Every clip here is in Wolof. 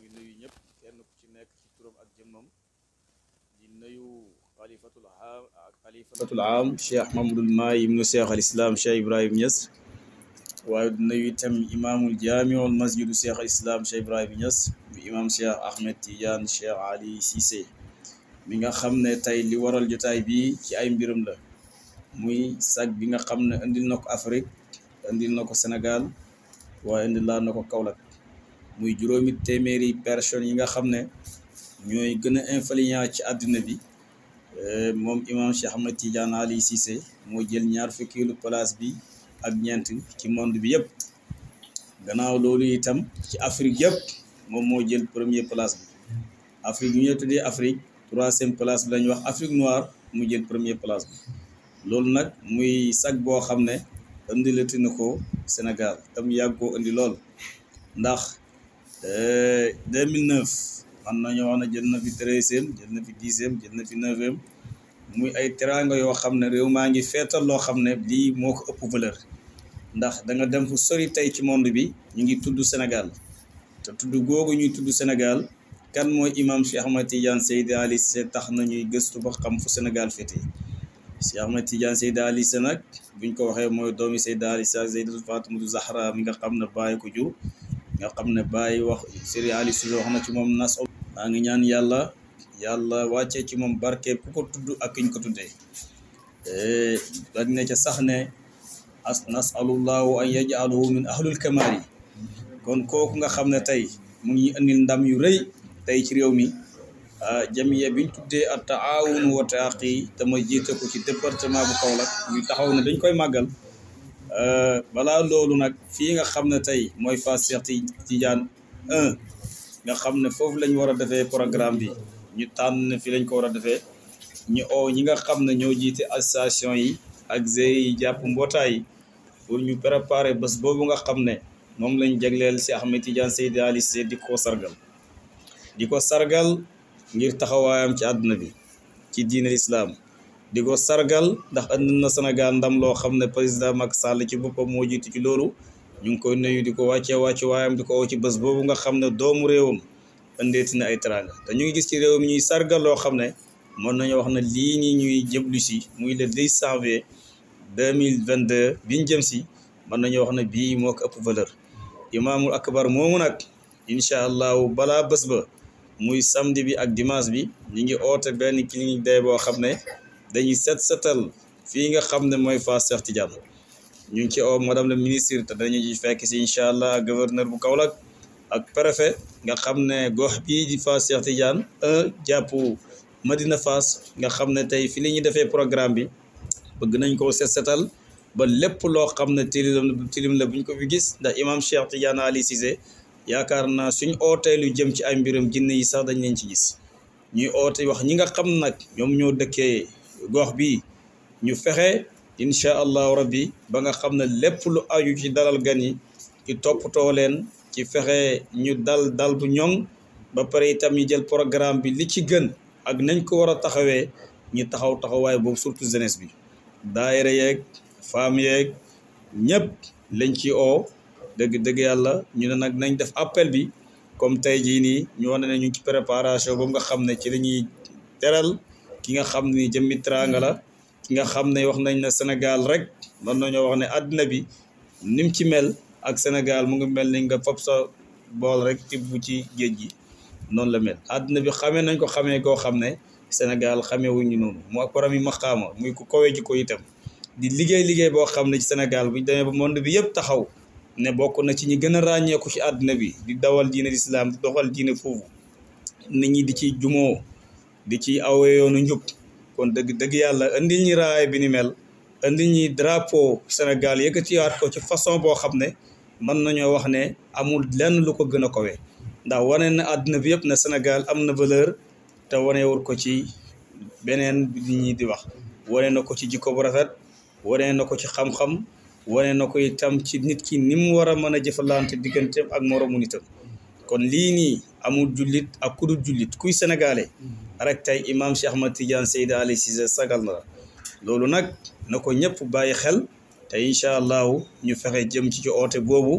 ngi nuyu ñëpp kenn ku ci nekk ci turam ak jëmmam di nuyu xalifatul aam xalifatul aam cheikh mamadul maay ibnu cheikh al islam cheikh ibrahim Niass waaye di nuyu itam imaamul jaamiul masjidu cheikh al islam cheikh ibrahim Niass bi imam cheikh ahmed tidiane cheikh ali Cissé mi nga xam ne tey li waral jotaay bi ci ay mbiram la muy sag bi nga xam ne indil na ko Afrique indil na ko Sénégal waaye indil laa na ko Kaolack muy juróomi téeméeri personnes yi nga xam ne ñooy gën a influent ci àddina bi moom imam Cheikh Ahmed Tidiane Ali Cissé moo jël ñaar fukkeelu place bi ak ñeent ci monde bi yëpp gannaaw loolu itam ci Afrique yëpp moom moo jël premier place bi Afrique yu ñu tuddee Afrique troisième place bi la ñuy wax Afrique noire mu jël premier place bi loolu nag muy sag boo xam ne indilati na ko Sénégal tam yàgg koo indi lool ndax 2009 man nañu wax ne jël na fi treizième jël na fi dixième jël na fi neuvième muy ay teraanga yoo xam ne réew maa ngi feetal loo xam ne lii moo ko ëpp valeur ndax da nga dem fu sori tey ci monde bi ñu ngi tudd Sénégal te tudd googu ñuy tudd Sénégal kan mooy imam Cheikh Ahmed Tidiane Seydi Ali Cissé tax na ñuy gëstu ba xam fu Sénégal féete Cheikh Ahmed Tidiane Seydi Ali Cissé nag buñ ko waxee mooy doomi Seydi Ali Cissé Zeydatu Fatimatu Zahra mi nga xam ne bàyyi ko jur nga xam ne bàyyi wax Seydi Ali Cissé wax na ci moom nas maa ngi ñaan yàlla yàlla wàccee ci moom barke ku ko tudd ak kiñ ko tuddee dañ ne ca sax ne as nasalullahu an yajaluhu min ahlul kamaal yi kon kooku nga xam ne tey mu ngi indil ndam yu rëy tey ci réew mi jamiya biñ tuddee at taawun wa taaqi te ma jiite ko ci département bu Kaolack ñu taxaw ne dañ koy màggal balaa loolu nag fii nga xam ne tey mooy Fass Cheikh Tidiane 1 nga xam ne foofu lañ war a defee programme bi ñu tànn ne fii lañ ko war a defee ñu oo ñi nga xam ne ñoo jiite association yi ak GIE yi jàpp mbootaay yi pour ñu préparer bés boobu nga xam ne moom lañ jagleel si Ahmed Tidiane Seydi Ali Cissé di ko sargal di ko sargal ngir taxawaayam ci àdduna bi ci diine islam di ko sargal ndax andi na Sénégal ndam loo xam ne président Macky Sall ci boppam moo jiitu ci loolu ñu ngi koy nuyu di ko wàccee wàcce waayam di ko woo ci bés boobu nga xam ne doomu réewam andeeti na ay teranga te ñu ngi gis ci réew mi ñuy sargal loo xam ne mën nañu wax ne lii ñi ñuy jëblu si muy le 10 janvier 2022 biñ jëm si mën nañu wax ne bii moo ko ëpp valeur imaamul akbar moomu nag incha allahu balaa bés ba muy samedi bi ak dimanche bi ñu ngi oote benn clinique day boo xam ne dañuy set setal fii nga xam ne mooy Fass Cheikh Tidiane ñu ngi ci oo madame le ministre te dañu ci fekk si incha allah gouverneur bu Kaolack ak préfet nga xam ne gox bii di Fass Cheikh Tidiane un jàpp Madina Fass nga xam ne tey fi li ñuy defee programme bi bëgg nañ koo set setal ba lépp loo xam ne tilim tilim la buñ ko fi gis ndax imam Cheikh Tidiane Ali Cissé yaakaar naa suñ ootee lu jëm ci ay mbiram jinne yi sax dañ leen ci gis ñuy oote wax ñi nga xam nag ñoom ñoo dëkkee gox bi ñu fexe incha allahu rabbi ba nga xam ne lépp lu aju ci dalal gan yi ci toppatoo leen ci fexe ñu dal dal bu ñoŋ ba pare itam ñu jël programme bi li ci gën ak nañ ko war a taxawee ñu taxaw taxawaay boobu surtout jeunesse bi daayira yeeg femme yeeg ñëpp lañ ci oo dëgg dëgg yàlla ñu ne nag nañ def appel bi comme tey jii nii ñu wane ne ñu ngi ci préparation boobu nga xam ne ci la ñuy teral ki nga xam ni jëmmi teraanga la ki nga xam ne wax nañ ne Sénégal rek mën nañoo wax ne àddina bi nim ci mel ak Sénégal mu ngi mel ni nga fab sa bool rek tibb ci géej gi noonu la mel àddina bi xamee nañ ko xamee koo xam ne Sénégal xamee wuñu noonu mu ak borom yi maqaama muy ku kowee ji ko itam di liggéey liggéey boo xam ne ci Sénégal bu ñu demee ba monde bi yëpp taxaw ne bokk na ci ñi gën a ràññeeku ci àddina bi di dawal diine l'islam di doxal diine foofu nit ñi di ci jumoo di ci awee yoonu njub kon dëgg dëgg yàlla indil ñi raay bi ni mel indil ñi drapeau Sénégal yëkkatiwaat ko ci façon boo xam ne mën nañoo wax ne amul lenn lu ko gën a kowee ndax wane na àdduna bi yëpp ne Sénégal am na valeur te wanewul ko ci beneen bi ñi di wax wane na ko ci jikko bu rafet wane na ko ci xam-xam wane na ko itam ci nit ki ni mu war a mën a jëfalante digganteem ak moromu nitam kon lii nii amul jullit ak ku dul jullit kuy sénégalais rek tey imam Cheikh Ahmed Tidiane Seydi Ali Cissé sagal na la loolu nag na ko ñëpp bàyyi xel te incha allahu ñu fexe jëm ci ci oote boobu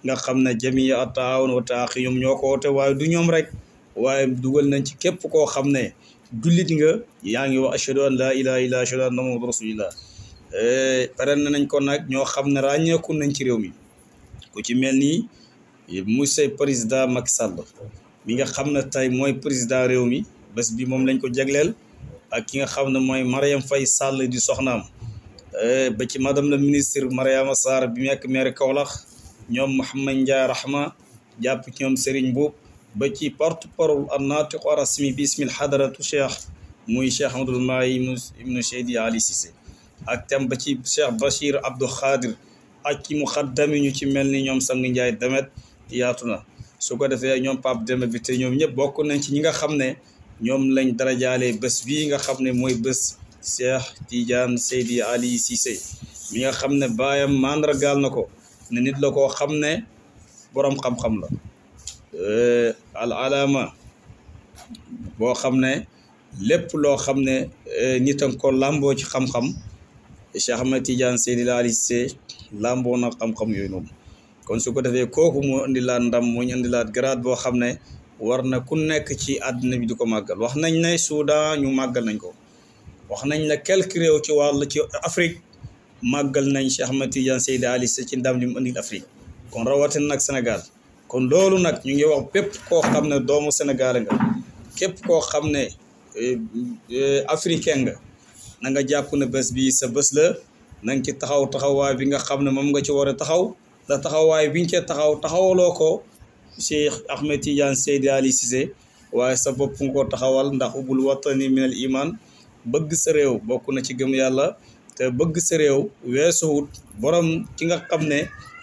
nga xam ne jamia a taawun wa taaxi ñoom ñoo ko woote waaye du ñoom rek waaye dugal nañ ci képp koo xam ne jullit nga yaa ngi wax ashhadu an laa ilaha illa ashhadu anna muhammadu rasulillah pare nañ ko nag ñoo xam ne ràññeeku nañ ci réew mi ku ci mel ni monsieur président Macky Sall mi nga xam ne tey mooy président réew mi bés bi moom lañ ko jagleel ak ki nga xam ne mooy Mariam Faye Sall di soxnaam ba ci madame la ministre Mariama Sarr bi nekk maire Kaolack ñoom Mouhamed Ndiaye Rahma jàpp ci ñoom Serigne Mboup ba ci porte parole an naatiqu rasmi bi ismil hadaratu cheikh muy cheikh Amadou Mahi ibnu Seydi Ali Cissé ak tam ba ci cheikh Bachir Abdou Khadir ak ci muxaddami ñu ci mel ni ñoom sang Ndiaye demet yaatu na su ko defee ñoom Pape Demba bi te ñoom ñëpp bokk nañ ci ñi nga xam ne ñoom lañ darajaalee bés bii nga xam ne mooy bés Cheikh Tidiane Seydi Ali Cissé mi nga xam ne baayam màndargaal na ko ne nit la koo xam ne boroom xam-xam la al alama boo xam ne lépp loo xam ne nit a ko làmboo ci xam-xam Cheikh Ahmed Tidiane Seydi Ali Cissé làmboo na xam-xam yooyu noonu kon su ko defee kooku moo indilaat ndam moo ñu indilaat grade boo xam ne war na ku nekk ci àdduna bi di ko màggal wax nañ ne Soudan ñu màggal nañ ko wax nañ ne quelques réew ci wàll ci Afrique màggal nañ Cheikh Ahmed Tidiane Seydi Ali Cissé ci ndam li mu indil Afrique kon rawatina nag Sénégal kon loolu nag ñu ngi wax bépp koo xam ne doomu Sénégal nga képp koo xam ne africain nga na nga jàpp ne bés bi sa bés la na nga ci taxaw taxawaay bi nga xam ne moom nga ci war a taxaw da taxawaay biñ cee taxaw taxawaloo ko Cheikh Ahmed Tidiane Seydi Ali Cissé waaye sa bopp nga ko taxawal ndax ubul watani min al iman bëgg sa réew bokk na ci gëm yàlla te bëgg sa réew weesuwut borom ki nga xam ne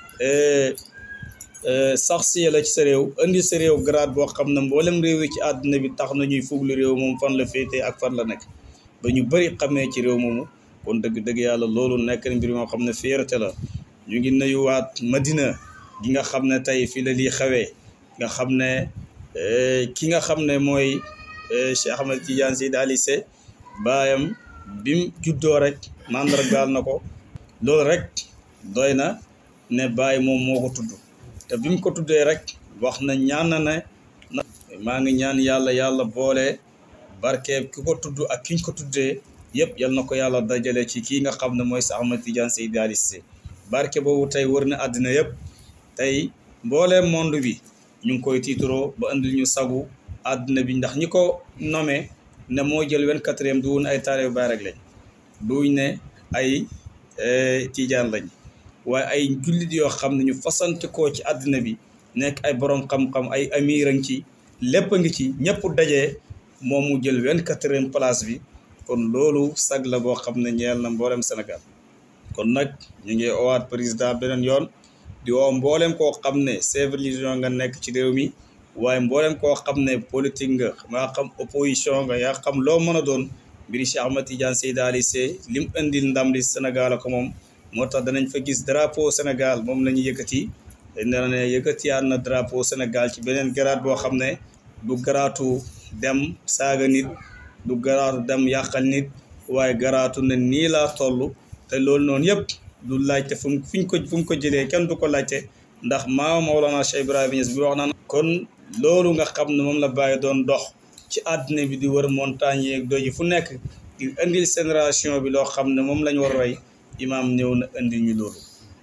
sax si la ci sa réew indi sa réew grade boo xam ne mboolem réew yi ci àdduna bi tax na ñuy fuglu réew moom fan la féetee ak fan la nekk ba ñu bëri xamee ci réew moomu kon dëgg-dëgg yàlla loolu nekk na mbir moo xam ne fierté la ñu ngi nuyuwaat Madina gi nga xam ne tey fii la lii xewee nga xam ne ki nga xam ne mooy Cheikh Ahmed Tidiane Seydi Ali Cissé baayam bim juddoo rek mandargaal na ko loolu rek doy na ne baay moom moo ko tudd te bi mu ko tuddee rek wax na ñaan na ne maa ngi ñaan yàlla yàlla boole barke ki ko tudd ak kiñ ko tuddee yëpp yal na ko yàlla dajale ci kii nga xam ne mooy Cheikh Ahmed Tidiane Seydi Ali Cissé barke boobu tey wër na àddina yëpp tey mbooleem monde bi ñu ngi koy tiituroo ba andil ñu sagu àddina bi ndax ñi ko nommé ne moo jël vingt-quatrième duwun ay taalibe Baay rek lañ duñ ne ay tijaan lañ waaye ay jullit yoo xam ne ñu fasante koo ci àddina bi nekk ay borom xam-xam ay amir a ngi ci lépp a ngi ci ñëpp dajee moom mu jël vingt-quatrième place bi kon loolu sag la boo xam ne ñeel na mboolem Sénégal kon nag ñu ngi owaat président beneen yoon di woo mboolem koo xam ne chef religion nga nekk ci réew mi waaye mboolem koo xam ne politique nga yaa xam opposition nga yaa xam loo mën a doon mbiri Cheikh Ahmed Tidiane Seydi Ali Cissé lim indil ndam li Sénégal ko moom moo tax danañ fa gis drapeau Sénégal moom la ñu yëkkati dañ ne ne yëkkatiyaat na drapeau Sénégal ci beneen garaat boo xam ne du garaatu dem saaga nit du garaatu dem yàqal nit waaye garaatu ne nii laa toll te loolu noonu yëpp du laajte fu mu fuñ ko fu mu ko jëlee kenn du ko laajte ndax maa Mawlana Cheikh Ibrahima Niass bi wax naan kon loolu nga xam ne moom la bàyyi doon dox ci àddina bi di wër montagne yeeg doj yi fu nekk di indil génération bi loo xam ne moom lañ war a roy imaam ñëw na indi ñu loolu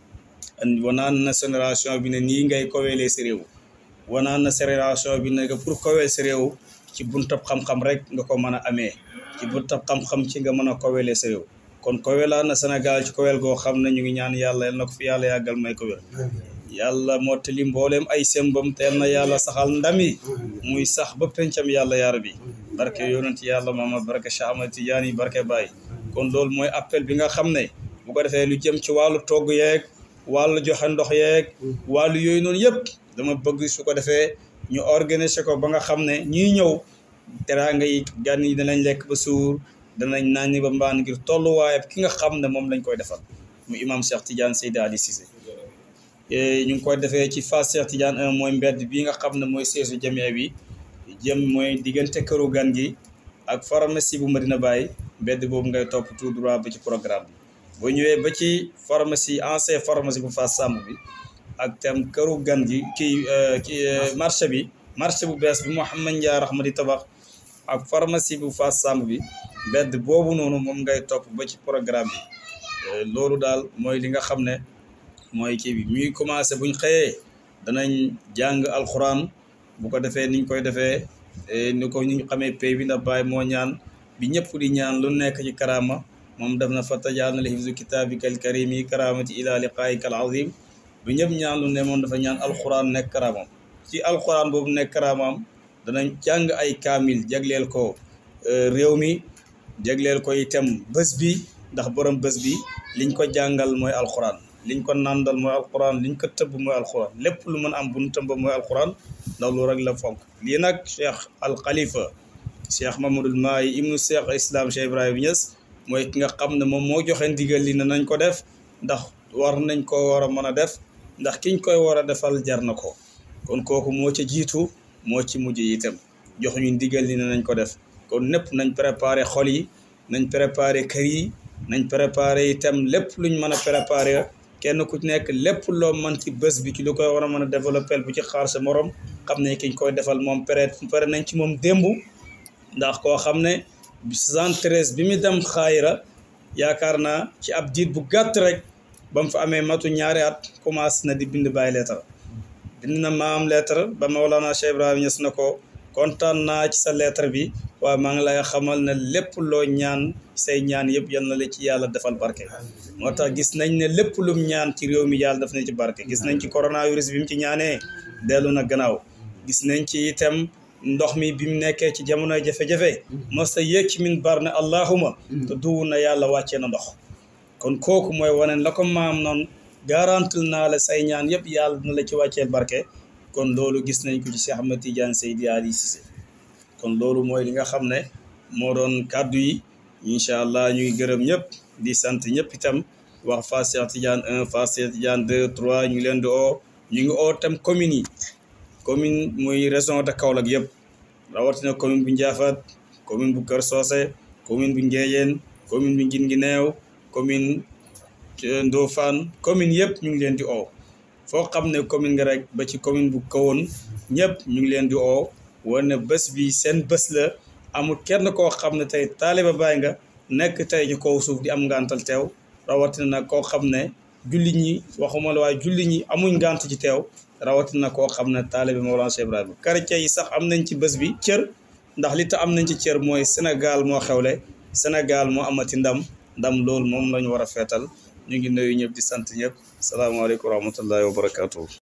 indi wanaan na génération bi ne nii ngay koweelee si réew wanaan na génération bi ne pour koweel si réew ci buntab xam-xam rek nga ko mën a amee ci buntab xam-xam ci nga mën a koweelee si réew kon koweelaa na Sénégal ci kowel goo xam ne ñu ngi ñaan yàlla yal na ko fi yàlla yàggal may kowel yàlla mottali mbooleem ay sembam teel na yàlla saxal ndami muy sax ba pencam yàlla yaar bi barke yonent yàlla Muhammad barke Cheikh Ahmed Tidiane barke Baye kon loolu mooy appel bi nga xam ne bu ko defee lu jëm ci wàllu togg yeeg wàllu joxe ndox yeeg wàllu yooyu noonu yëpp dama bëgg su ko defee ñu organiser ko ba nga xam ne ñiy ñëw teraanga yi gan yi danañ lekk ba suur danañ naan ni ba mbaan ngir tolluwaayam ki nga xam ne moom lañ koy defal mu imam Cheikh Tidiane Seydi Ali Cissé ñu ngi koy defee ci Fass Cheikh Tidiane 1 mooy mbedd bi nga xam ne mooy seesu jamee bi jëm mooy diggante këru gan gi ak pharmacie bu Medina Baye mbedd boobu ngay topp tout droit ba ci programme bi boo ñëwee ba ci pharmacie ancien pharmacie bu Fass Samb bi ak tam këru gan gi kii kii marché bi marché bu bees bi Mouhamed Ndiaye Rahma di tabax ak pharmacie bu Fass Samb bi bedd boobu noonu moom ngay topp ba ci programme bi loolu daal mooy li nga xam ne mooy kii bi muy commencé buñ xëyee danañ jàng alxuraan bu ko defee niñ koy defee ni ko ñu xamee pay bi ndax Baay moo ñaan bi ñëpp di ñaan lu nekk ci karaama moom def na fa tajaal na li hifzu kitaabikal karimi karaamati ila liqaayikal azim bi ñëpp ñaan lu ne moom dafa ñaan alxuraan nekk karaamam ci alxuraan boobu nekk karaamam danañ jàng ay kaamil jagleel ko réew mi jagleel ko itam bés bi ndax borom bés bi liñ ko jàngal mooy alxuraan liñ ko nàndal mooy alxuraan liñ ko tëbb mooy alxuraan lépp lu mën am bu nu tëmba mooy alxuraan ndax lu rek la fonk lii nag cheikh al xalifa cheikh mamadul maayi ibnu cheikh islam cheikh ibrahima Niass mooy ki nga xam ne moom moo joxe ndigal li ne nañ ko def ndax war nañ ko war a mën a def ndax kiñ koy war a defal jar na ko kon kooku moo ca jiitu moo ci mujj itam jox ñu ndigal li ne nañ ko def kon népp nañ préparé xol yi nañ préparé kër yi nañ préparé itam lépp luñ mën a préparé kenn ku nekk lépp loo mën ci bés bi ci lu koy war a mën a développé bu ci xaar sa morom xam ne kiñ koy defal moom pare pare nañ ci moom démb ndax koo xam ne 73 bi mu dem xaayira yaakaar naa ci ab diit bu gàtt rek ba mu fa amee matu ñaari at commencé na di bind bàyyi lettre bind na maam lettre ba Mawlana Cheikh Ibrahima Niass na ko kontaan naa ci sa lettre bi waaye maa ngi lay xamal ne lépp loo ñaan say ñaan yëpp yal na la ci yàlla defal barke moo tax gis nañ ne lépp lum ñaan ci réew mi yàlla def na ci barke gis nañ ci coronavirus bi mu ci ñaanee dellu na gannaaw gis nañ ci itam ndox mi bi mu nekkee ci jamonoy jafe-jafe mos a yéeg ci min bar ne allahuma te duwu na yàlla wàccee na ndox kon kooku mooy wane la ko maam noonu garantil naa la say ñaan yëpp yàlla dina la ci wàcceel barke kon loolu gis nañ ko ci Cheikh Ahmed Tidiane Seydi Ali Cissé kon loolu mooy li nga xam ne moo doon kàddu yi incha allah ñuy gërëm ñëpp di sant ñëpp itam wax Fass Cheikh Tidiane 1 Fass Cheikh Tidiane 2 3 ñu ngi leen di oo ñu ngi oo tam communes yi commune muy région de Kaolack yëpp rawatina commune bu Ndiaffate commune bu Kër Socé commune bu Ndiéyène commune bu Guinguinéo commune Ndofane commune yëpp ñu ngi leen di oo foo xam ne commune nga rek ba ci commune bu kawoon ñëpp ñu ngi leen di oo wane bés bi seen bés la amul kenn koo xam ne tey taaliba baay nga nekk tey ci kaw suuf di am ngantal teew rawatina nag koo xam ne julli ñi waxuma la waaye julli ñi amuñ ngant ci teew rawatina koo xam ne taaliba Mawlana Cheikh Ibrahima chrétien yi sax am nañ ci bés bi cër ndax li tax am nañ ci cër mooy Sénégal moo xewle Sénégal moo amati ndam ndam loolu moom la ñu war a feetal ñu ngi nuyu ñëpp di sant ñëpp salaamaaleykum wa rahmatullahi wa barakaatu.